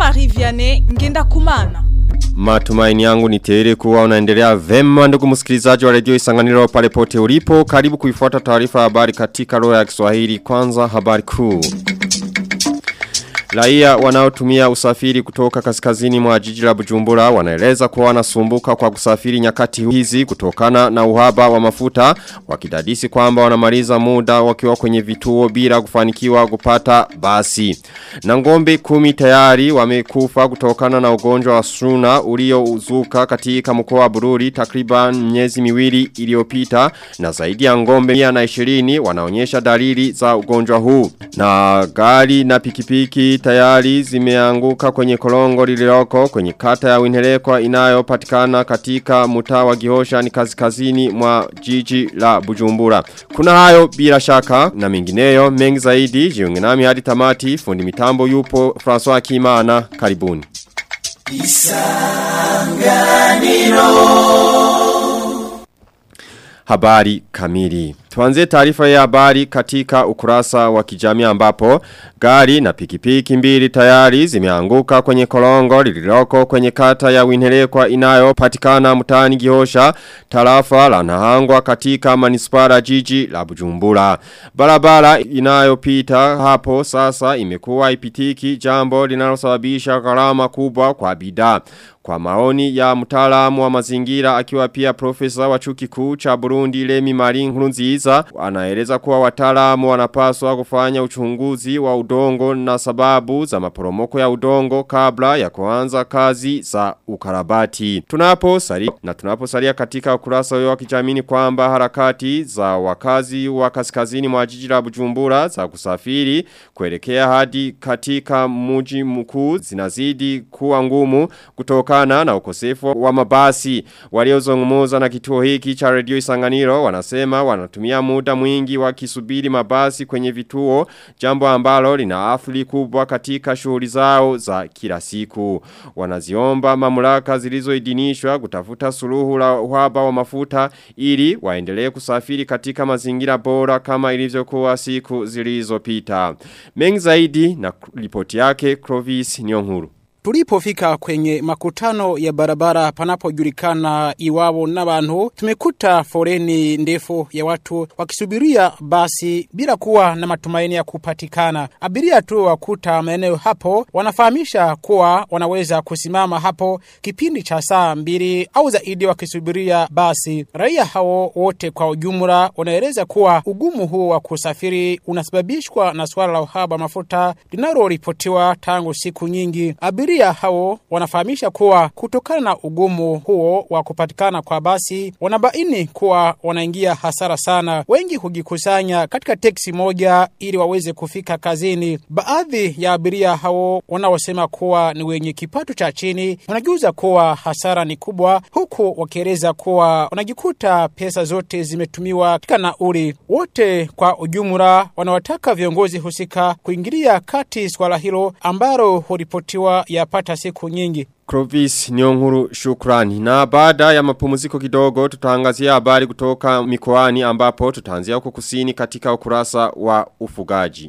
Jean-Marie Vianney Ngenda Kumana. Matumaini yangu ni tele kuwa unaendelea vema ndugu msikilizaji wa redio isanganiro pale pote ulipo. Karibu kuifuata taarifa habari katika roho ya Kiswahili kwanza habari kuu. Raia wanaotumia usafiri kutoka kaskazini mwa jiji la Bujumbura wanaeleza kuwa wanasumbuka kwa kusafiri nyakati hizi kutokana na uhaba wa mafuta wakidadisi kwamba wanamaliza muda wakiwa kwenye vituo bila kufanikiwa kupata basi. Na ngombe kumi tayari wamekufa kutokana na ugonjwa wa suna uliouzuka katika mkoa wa Bururi takriban miezi miwili iliyopita na zaidi ya ngombe 120 wanaonyesha dalili za ugonjwa huu. Na gari na pikipiki tayari zimeanguka kwenye kolongo lililoko kwenye kata ya winhelekwa inayopatikana katika mtaa wa Gihosha ni kaskazini mwa jiji la Bujumbura. Kuna hayo bila shaka na mengineyo mengi zaidi jiunge nami hadi tamati fundi mitambo yupo François Kimana karibuni. Habari kamili. Tuanze taarifa ya habari katika ukurasa wa kijamii ambapo gari na pikipiki mbili tayari zimeanguka kwenye kolongo lililoko kwenye kata ya Winhelekwa inayopatikana mtaani Gihosha tarafa la Nahangwa katika manispara jiji la Bujumbura. Barabara inayopita hapo sasa imekuwa ipitiki jambo linalosababisha gharama kubwa kwa bidhaa. Kwa maoni ya mtaalamu wa mazingira akiwa pia profesa wa chuki kuu cha Burundi Lemi Marin Nkurunziza anaeleza kuwa wataalamu wanapaswa kufanya uchunguzi wa udongo na sababu za maporomoko ya udongo kabla ya kuanza kazi za ukarabati. Tunapo sari na tunapo saria katika ukurasa wa kijamii kwamba harakati za wakazi wa kaskazini mwa jiji la Bujumbura za kusafiri kuelekea hadi katika mji mkuu zinazidi kuwa ngumu kutoka kutokana na ukosefu wa mabasi. Waliozungumza na kituo hiki cha radio Isanganiro wanasema wanatumia muda mwingi wakisubiri mabasi kwenye vituo, jambo ambalo lina athari kubwa katika shughuli zao za kila siku. Wanaziomba mamlaka zilizoidhinishwa kutafuta suluhu la uhaba wa mafuta ili waendelee kusafiri katika mazingira bora kama ilivyokuwa siku zilizopita. Mengi zaidi na ripoti yake Clovis Nyonguru. Tulipofika kwenye makutano ya barabara panapojulikana iwao n'abantu tumekuta foreni ndefu ya watu wakisubiria basi bila kuwa na matumaini ya kupatikana. Abiria tu wakuta maeneo hapo wanafahamisha kuwa wanaweza kusimama hapo kipindi cha saa mbili au zaidi wakisubiria basi. Raia hao wote kwa ujumla wanaeleza kuwa ugumu huu wa kusafiri unasababishwa na swala la uhaba mafuta linaloripotiwa tangu siku nyingi. Abiria Abiria hao wanafahamisha kuwa kutokana na ugumu huo wa kupatikana kwa basi wanabaini kuwa wanaingia hasara sana. Wengi hujikusanya katika teksi moja ili waweze kufika kazini. Baadhi ya abiria hao wanaosema kuwa ni wenye kipato cha chini wanajuza kuwa hasara ni kubwa, huku wakieleza kuwa wanajikuta pesa zote zimetumiwa katika nauli. Wote kwa ujumla wanawataka viongozi husika kuingilia kati swala hilo ambalo huripotiwa yapata siku nyingi. Clovis Nyonguru shukrani. Na baada ya mapumziko kidogo tutaangazia habari kutoka mikoani ambapo tutaanzia huko kusini katika ukurasa wa ufugaji.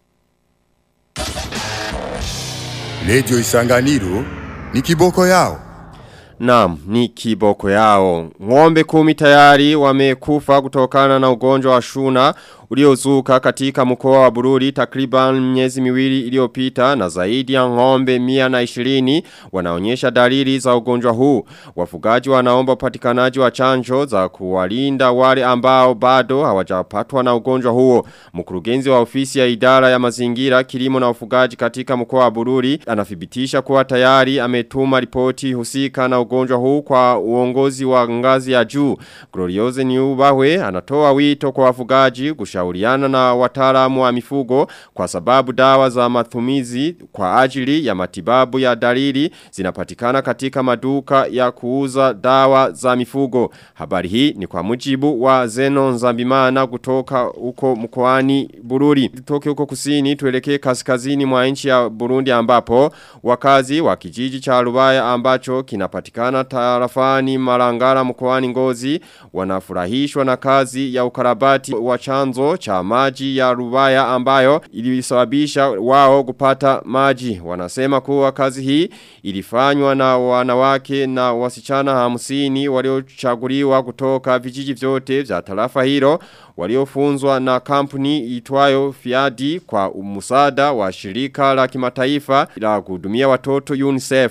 Radio Isanganiro ni kiboko yao. Naam, ni kiboko yao. Ng'ombe kumi tayari wamekufa kutokana na ugonjwa wa shuna uliozuka katika mkoa wa Bururi takriban miezi miwili iliyopita na zaidi ya ng'ombe 120 wanaonyesha dalili za ugonjwa huu. Wafugaji wanaomba upatikanaji wa chanjo za kuwalinda wale ambao bado hawajapatwa na ugonjwa huo. Mkurugenzi wa ofisi ya idara ya mazingira, kilimo na ufugaji katika mkoa wa Bururi anathibitisha kuwa tayari ametuma ripoti husika na ugonjwa huu kwa uongozi wa ngazi ya juu. Glorioze Niubahwe anatoa wito kwa wafugaji kushauriana na wataalamu wa mifugo kwa sababu dawa za matumizi kwa ajili ya matibabu ya dalili zinapatikana katika maduka ya kuuza dawa za mifugo. Habari hii ni kwa mujibu wa Zeno Nzambimana kutoka huko mkoani Bururi. Tutoke huko kusini tuelekee kaskazini mwa nchi ya Burundi ambapo wakazi wa kijiji cha Rubaya ambacho kinapatikana tarafani Marangara mkoani Ngozi wanafurahishwa na kazi ya ukarabati wa chanzo chanzo cha maji ya Rubaya ambayo ilisababisha wao kupata maji. Wanasema kuwa kazi hii ilifanywa na wanawake na wasichana hamsini waliochaguliwa kutoka vijiji vyote vya tarafa hilo waliofunzwa na kampuni itwayo Fiadi kwa musada wa shirika la kimataifa la kuhudumia watoto UNICEF.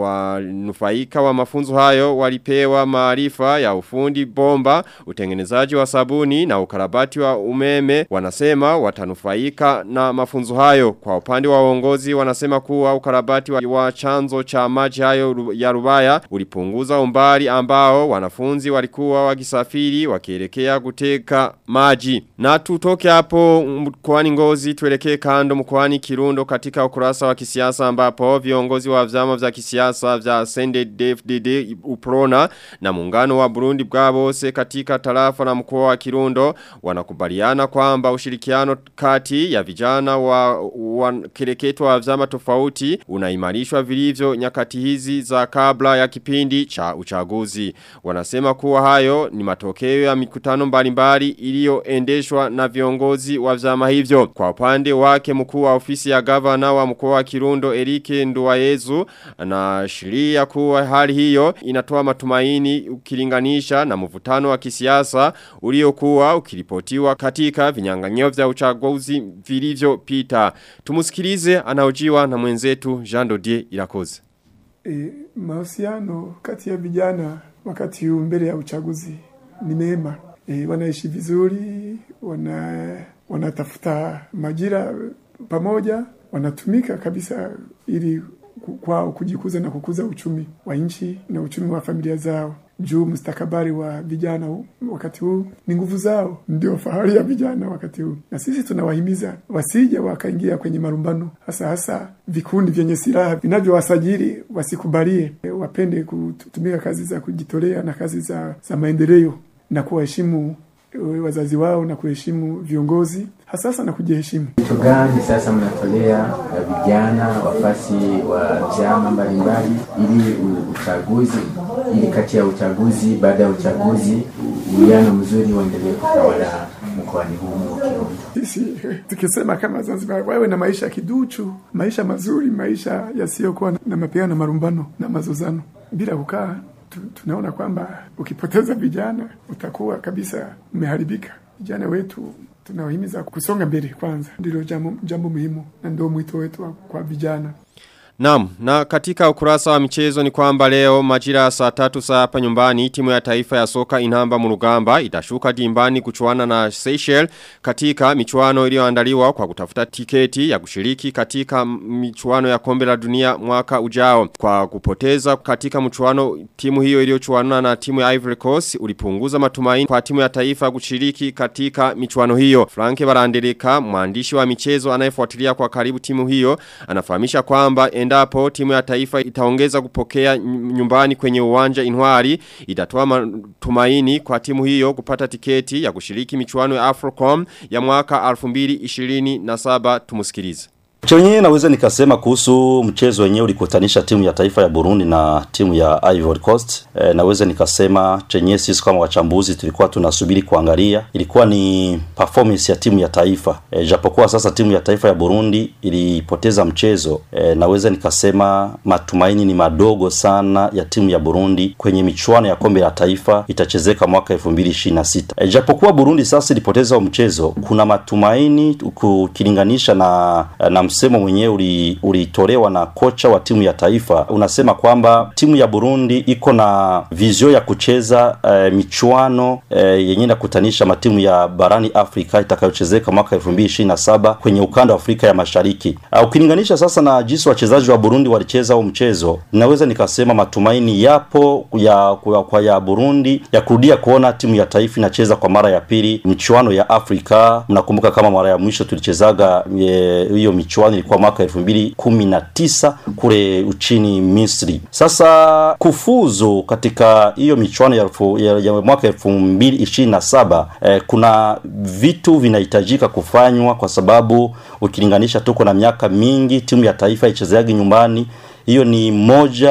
Wanufaika wa mafunzo hayo walipewa maarifa ya ufundi bomba, utengenezaji wa sabuni na ukarabati wa umeme. Wanasema watanufaika na mafunzo hayo. Kwa upande wa uongozi wanasema kuwa ukarabati wa, wa chanzo cha maji hayo ya Rubaya ulipunguza umbali ambao wanafunzi walikuwa wakisafiri wakielekea kuteka maji. Na tutoke hapo mkoani ngozi tuelekee kando mkoani kirundo katika ukurasa wa kisiasa ambapo viongozi wa vyama vya kisiasa vya CNDD-FDD Uprona na muungano wa Burundi bwabose katika tarafa na mkoa wa kirundo wanakubaliana kwamba ushirikiano kati ya vijana wa, wa kireketo wa vyama tofauti unaimarishwa vilivyo nyakati hizi za kabla ya kipindi cha uchaguzi. Wanasema kuwa hayo ni matokeo ya mikutano mbalimbali iliyoendeshwa na viongozi wa vyama hivyo. Kwa upande wake mkuu wa ofisi ya gavana wa mkoa wa Kirundo Erike Nduwayezu anaashiria kuwa hali hiyo inatoa matumaini ukilinganisha na mvutano wa kisiasa uliokuwa ukiripotiwa katika vinyang'anyio vya uchaguzi vilivyopita. Tumusikilize anaojiwa na mwenzetu Jean Dodier Irakoze. E, mahusiano kati ya vijana wakati huu mbele ya uchaguzi ni mema. E, wanaishi vizuri, wana wanatafuta majira pamoja, wanatumika kabisa ili kwao kujikuza na kukuza uchumi wa nchi na uchumi wa familia zao. Juu mustakabali wa vijana huu, wakati huu ni nguvu zao, ndio fahari ya vijana wakati huu, na sisi tunawahimiza wasije wakaingia kwenye marumbano, hasa hasa vikundi vyenye silaha vinavyowasajili wasikubalie, wapende kutumika kazi za kujitolea na kazi za, za maendeleo na kuwaheshimu wazazi wao na kuheshimu viongozi hasasa na kujiheshimu. Kitu gani sasa mnatolea vijana wafasi wa vyama mbalimbali ili uchaguzi ili kati ya uchaguzi baada ya uchaguzi uwiano mzuri uendelee kutawala mkoani humu Kirundo? Sisi tukisema kama Zanzibar wawe na maisha kiduchu, maisha mazuri, maisha yasiyokuwa na mapigano na marumbano na mazozano bila kukaa tunaona kwamba ukipoteza vijana utakuwa kabisa umeharibika. Vijana wetu tunawahimiza kusonga mbele kwanza, ndilo jambo, jambo muhimu na ndio mwito wetu kwa vijana. Naam, na katika ukurasa wa michezo ni kwamba leo majira saa tatu saa hapa nyumbani timu ya taifa ya soka inamba murugamba itashuka dimbani kuchuana na Seychelles katika michuano iliyoandaliwa kwa kutafuta tiketi ya kushiriki katika michuano ya kombe la dunia mwaka ujao. Kwa kupoteza katika mchuano timu hiyo iliyochuana na timu ya Ivory Coast ulipunguza matumaini kwa timu ya taifa kushiriki katika michuano hiyo. Franke Barandeleka, mwandishi wa michezo anayefuatilia kwa karibu timu hiyo, anafahamisha kwamba endapo timu ya taifa itaongeza kupokea nyumbani kwenye uwanja inwari itatoa matumaini kwa timu hiyo kupata tiketi ya kushiriki michuano ya Afrocom ya mwaka 2027 tumusikilize. Chenye naweza nikasema kuhusu mchezo wenyewe ulikutanisha timu ya taifa ya Burundi na timu ya Ivory Coast. E, naweza nikasema chenye sisi kama wachambuzi tulikuwa tunasubiri kuangalia ilikuwa ni performance ya timu ya taifa. E, japokuwa sasa timu ya taifa ya Burundi ilipoteza mchezo. E, naweza nikasema matumaini ni madogo sana ya timu ya Burundi kwenye michuano ya kombe la taifa itachezeka mwaka 2026. E, japokuwa Burundi sasa ilipoteza mchezo, kuna matumaini ukilinganisha na na msemo mwenyewe ulitolewa na kocha wa timu ya taifa unasema kwamba timu ya Burundi iko na vizio ya kucheza e, michuano e, yenye inakutanisha matimu ya barani Afrika itakayochezeka mwaka 2027 kwenye ukanda wa Afrika ya Mashariki. Ukilinganisha sasa na jinsi wachezaji wa Burundi walicheza huo mchezo, naweza nikasema matumaini yapo ya kwa, kwa ya Burundi ya kurudia kuona timu ya taifa inacheza kwa mara ya pili michuano ya Afrika. Mnakumbuka kama mara ya mwisho tulichezaga hiyo michuano ilikuwa mwaka elfu mbili kumi na tisa kule uchini Misri. Sasa kufuzu katika hiyo michuano ya, ya, ya mwaka elfu mbili ishirini na saba eh, kuna vitu vinahitajika kufanywa kwa sababu ukilinganisha tuko na miaka mingi timu ya taifa ichezeagi nyumbani. Hiyo ni moja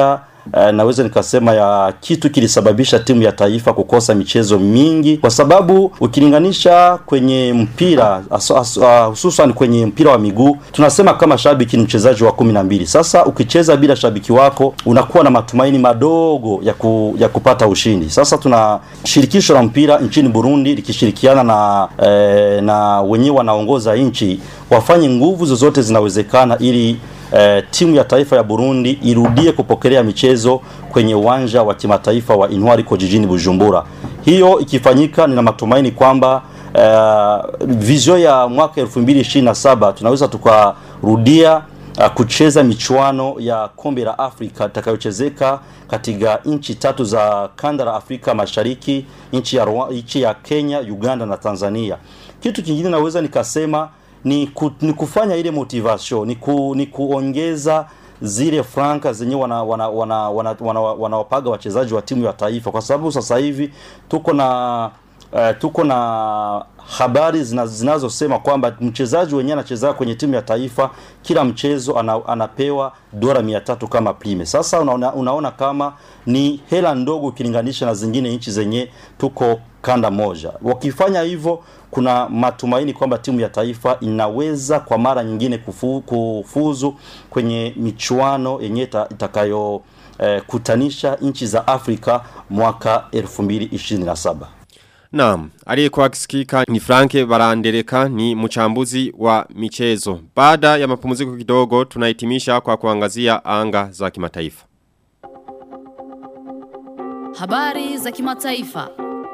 eh, naweza nikasema ya kitu kilisababisha timu ya taifa kukosa michezo mingi, kwa sababu ukilinganisha kwenye mpira aso- aso- ah, hususan kwenye mpira wa miguu tunasema kama shabiki ni mchezaji wa kumi na mbili. Sasa ukicheza bila shabiki wako unakuwa na matumaini madogo ya, ku, ya kupata ushindi. Sasa tuna shirikisho la mpira nchini Burundi likishirikiana na eh, na wenyewe wanaongoza nchi wafanye nguvu zozote zinawezekana ili eh, timu ya taifa ya Burundi irudie kupokelea michezo kwenye uwanja wa kimataifa wa Intwariko jijini Bujumbura. Hiyo ikifanyika, nina matumaini kwamba uh, vizio ya mwaka 2027 tunaweza tukarudia uh, kucheza michuano ya kombe la Afrika itakayochezeka katika nchi tatu za kanda la Afrika Mashariki, nchi ya, Rwa- nchi ya Kenya, Uganda na Tanzania. Kitu kingine naweza nikasema ni, ku, ni kufanya ile motivation ni, ku, ni kuongeza zile franka zenye wanawapaga wana, wana, wana, wana, wanawapaga wachezaji wa timu ya taifa, kwa sababu sasa hivi tuko na uh, tuko na habari zina- zinazosema kwamba mchezaji wenyewe anacheza kwenye timu ya taifa kila mchezo ana, anapewa dola mia tatu kama prime. Sasa unaona, unaona kama ni hela ndogo ukilinganisha na zingine nchi zenye tuko kanda moja. Wakifanya hivyo, kuna matumaini kwamba timu ya taifa inaweza kwa mara nyingine kufu, kufuzu kwenye michuano yenye ita- itakayo eh, kutanisha nchi za Afrika mwaka 2027. Naam, aliyekuwa akisikika ni Franke Barandereka ni mchambuzi wa michezo. Baada ya mapumziko kidogo tunahitimisha kwa kuangazia anga za kimataifa. Habari za kimataifa.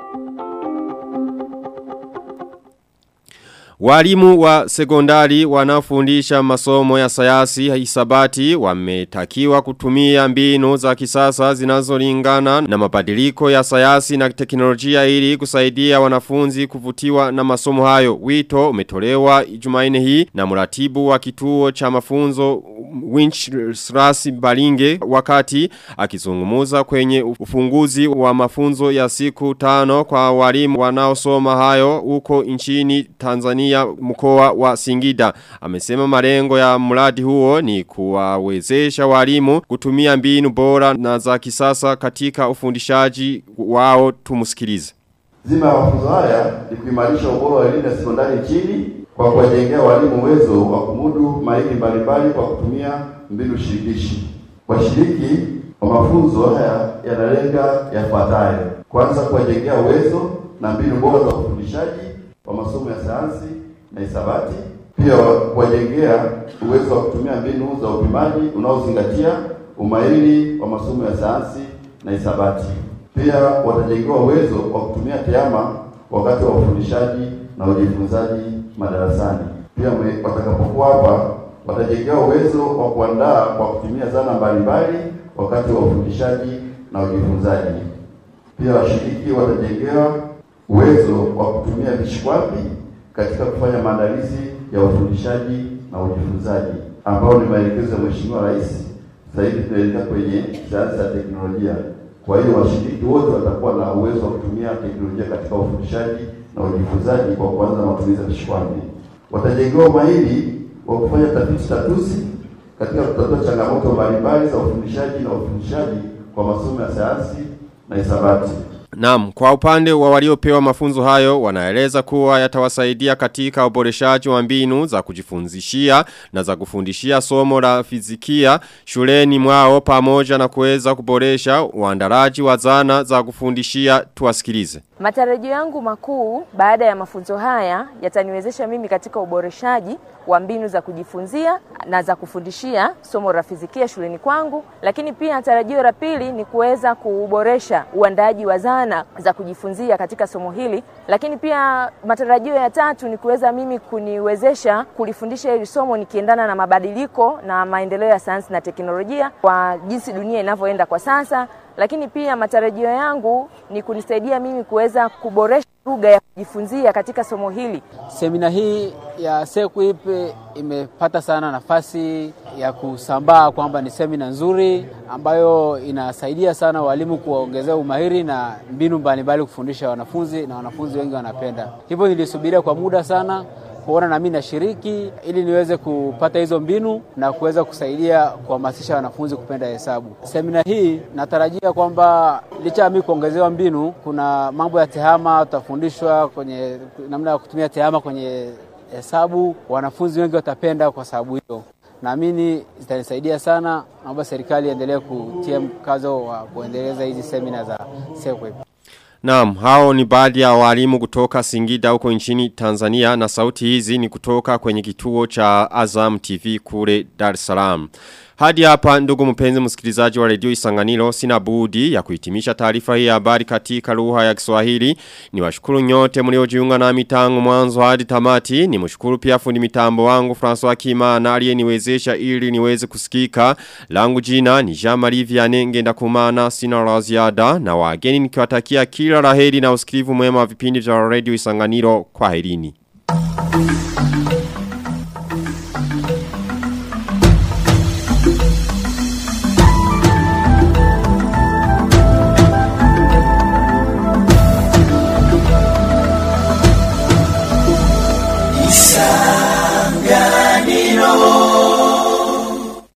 Walimu wa sekondari wanaofundisha masomo ya sayansi hisabati wametakiwa kutumia mbinu za kisasa zinazolingana na mabadiliko ya sayansi na teknolojia ili kusaidia wanafunzi kuvutiwa na masomo hayo. Wito umetolewa Jumanne hii na mratibu wa kituo cha mafunzo Winchras Balinge wakati akizungumuza kwenye ufunguzi wa mafunzo ya siku tano kwa walimu wanaosoma hayo huko nchini Tanzania mkoa wa Singida. Amesema malengo ya mradi huo ni kuwawezesha walimu kutumia mbinu bora na za kisasa katika ufundishaji wao tumusikilize. Zima ya mafunzo haya ni kuimarisha ubora wa elimu ya sekondari nchini kwa kuwajengea walimu uwezo wa kumudu mahiri mbalimbali kwa kutumia mbinu shirikishi. Washiriki wa mafunzo haya yanalenga yafuatayo: kwanza, kuwajengea uwezo na mbinu bora za ufundishaji wa masomo ya sayansi na hisabati; pia kuwajengea uwezo wa kutumia mbinu za upimaji unaozingatia umahiri wa masomo ya sayansi na hisabati. Pia watajengewa uwezo wa kutumia tehama wakati wa ufundishaji na ujifunzaji madarasani. Pia mwe- watakapokuwa hapa watajengewa uwezo wa kuandaa kwa kutumia zana mbalimbali wakati wa ufundishaji na ujifunzaji. Pia washiriki watajengewa uwezo wa kutumia vishikwambi katika kufanya maandalizi ya ufundishaji na ujifunzaji, ambao ni maelekezo ya Mheshimiwa Rais. Sasa hivi tunaelekea kwenye sayansi ya teknolojia. Kwa hiyo washiriki wote watakuwa na uwezo wa kutumia teknolojia katika ufundishaji na ujifunzaji kwa kuanza matumizi ya vishikwambi. Watajengewa umahiri wa kufanya tafiti tatuzi katika kutatua changamoto mbalimbali za ufundishaji na ufundishaji kwa masomo ya sayansi na hisabati. Naam, kwa upande wa waliopewa mafunzo hayo wanaeleza kuwa yatawasaidia katika uboreshaji wa mbinu za kujifunzishia na za kufundishia somo la fizikia shuleni mwao pamoja na kuweza kuboresha uandaraji wa zana za kufundishia tuwasikilize. Matarajio yangu makuu baada ya mafunzo haya yataniwezesha mimi katika uboreshaji wa mbinu za kujifunzia na za kufundishia somo la fizikia shuleni kwangu, lakini pia tarajio la pili ni kuweza kuboresha uandaaji wa zana za kujifunzia katika somo hili, lakini pia matarajio ya tatu ni kuweza mimi kuniwezesha kulifundisha hili somo nikiendana na mabadiliko na maendeleo ya sayansi na teknolojia kwa jinsi dunia inavyoenda kwa sasa lakini pia matarajio yangu ni kunisaidia mimi kuweza kuboresha lugha ya kujifunzia katika somo hili. Semina hii ya SEQUIP imepata sana nafasi ya kusambaa kwamba ni semina nzuri ambayo inasaidia sana walimu kuwaongezea umahiri na mbinu mbalimbali kufundisha wanafunzi na wanafunzi wengi wanapenda. Hivyo nilisubiria kwa muda sana kuona na mimi nashiriki ili niweze kupata hizo mbinu na kuweza kusaidia kuhamasisha wanafunzi kupenda hesabu. Semina hii natarajia kwamba licha ya mimi kuongezewa mbinu, kuna mambo ya tehama tutafundishwa kwenye namna ya kutumia tehama kwenye hesabu. Wanafunzi wengi watapenda kwa sababu hiyo naamini zitanisaidia sana. Naomba serikali iendelee kutia mkazo wa kuendeleza hizi semina za SEQUIP. Naam, hao ni baadhi ya walimu kutoka Singida huko nchini Tanzania na sauti hizi ni kutoka kwenye kituo cha Azam TV kule Dar es Salaam. Hadi hapa ndugu mpenzi msikilizaji wa redio Isanganiro sina budi ya kuhitimisha taarifa hii ya habari katika lugha ya Kiswahili. Ni washukuru nyote mliojiunga nami tangu mwanzo hadi tamati. Ni mshukuru pia fundi mitambo wangu François Kimana aliyeniwezesha ili niweze kusikika. Langu jina ni Jean-Marie Vianney ngenda kumana sina la ziada na wageni nikiwatakia kila laheri na usikivu mwema wa vipindi vya redio Isanganiro kwa herini.